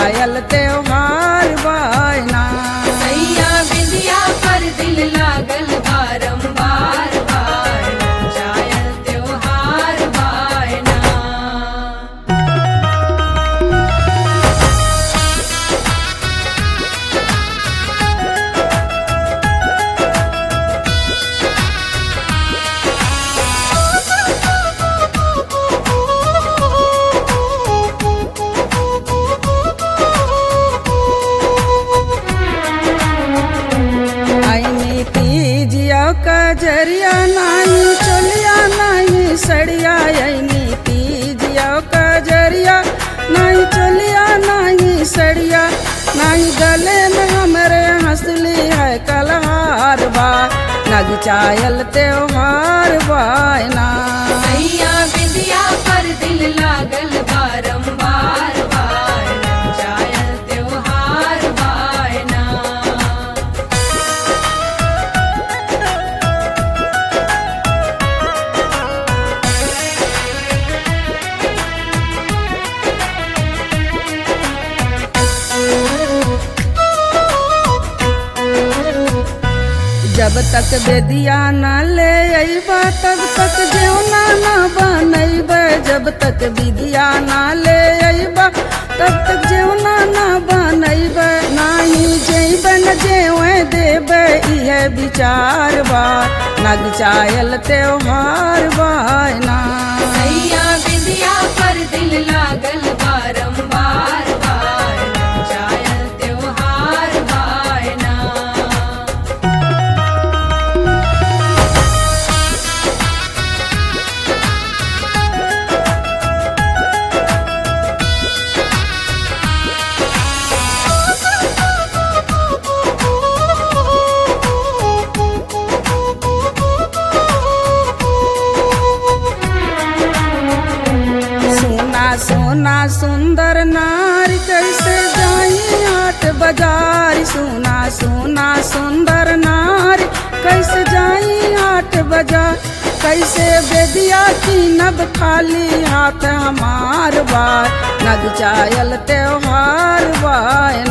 चायल त्योहार बायना सैया बिंदिया पर दिल लागल बारंबार बार जायल त्योहार बायना आईनी तीजिया कजरिया नाही चोलिया नाही सड़िया आईनी तीजिया कजरिया नहीं चोलिया नहीं सड़िया नहीं गले में हमरे हंसली है कलहार बा नग चायल त्योहार बायना सैया बिंदिया पर दिल लागल बारंबार बार जायल त्योहार बायना जब तक बेदिया न ले अइबा तब तक जेवना न बनैब जब तक विदिया न ले अइबा तब तक जेवना न बनैब नाही जेब न जेवे देब इहे विचार बा नग चायल त्योहार बायना सैया बिंदिया पर दिल लागल बारंबार बार जायल त्योहार बायना सोना सोना सुंदर नारी कैसे जाई हाट बाजार सोना सोना सुंदर नारी कैसे जाई हाट बाजार कैसे बेदिया की नब खाली हाथ हमार बार नग चायल त्योहार बाय